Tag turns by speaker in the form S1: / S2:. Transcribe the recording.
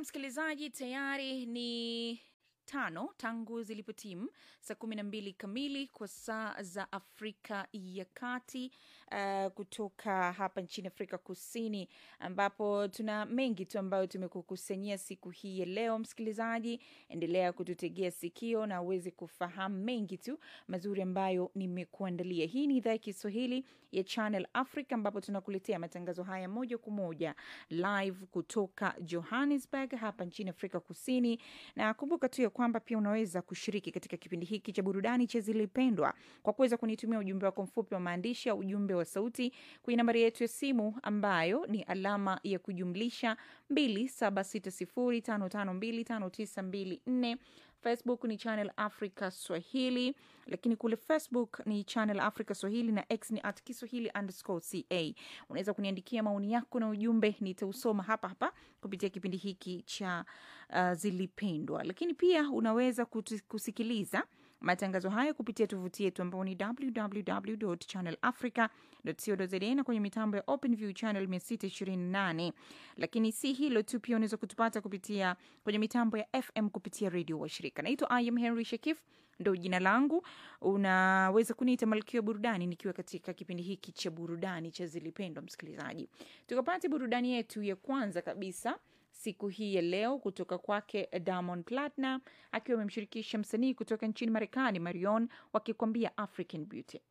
S1: msikilizaji, tayari ni tano tangu zilipotimu saa kumi na mbili kamili kwa saa za Afrika ya Kati, uh, kutoka hapa nchini Afrika Kusini, ambapo tuna mengi tu ambayo tumekukusanyia siku hii ya leo. Msikilizaji, endelea kututegea sikio na uweze kufahamu mengi tu mazuri ambayo nimekuandalia. Hii ni idhaa ya Kiswahili ya Channel Africa, ambapo tunakuletea matangazo haya moja kwa moja live kutoka Johannesburg hapa nchini Afrika Kusini, na kumbuka tu ya kwamba pia unaweza kushiriki katika kipindi hiki cha burudani cha Zilipendwa kwa kuweza kunitumia ujumbe wako mfupi wa maandishi au ujumbe wa sauti kwenye nambari yetu ya simu ambayo ni alama ya kujumlisha 276055259254. Facebook ni Channel Africa Swahili, lakini kule Facebook ni Channel Africa Swahili na X ni at Kiswahili underscore ca. Unaweza kuniandikia maoni yako na ujumbe, nitausoma hapa hapa kupitia kipindi hiki cha uh, Zilipendwa. Lakini pia unaweza kutu- kusikiliza matangazo haya kupitia tovuti yetu ambao ni www.channelafrica.co.za na kwenye mitambo ya OpenView channel 628. Lakini si hilo tu, pia unaweza kutupata kupitia kwenye mitambo ya FM kupitia redio wa shirika. Naitwa I am Henry Shakif, ndo jina langu. Unaweza kuniita malkia wa burudani nikiwa katika kipindi hiki cha burudani cha Zilipendwa. Msikilizaji, tukapate burudani yetu ya kwanza kabisa siku hii ya leo kutoka kwake Diamond Platnumz akiwa amemshirikisha msanii kutoka nchini Marekani Marion wakikwambia African Beauty.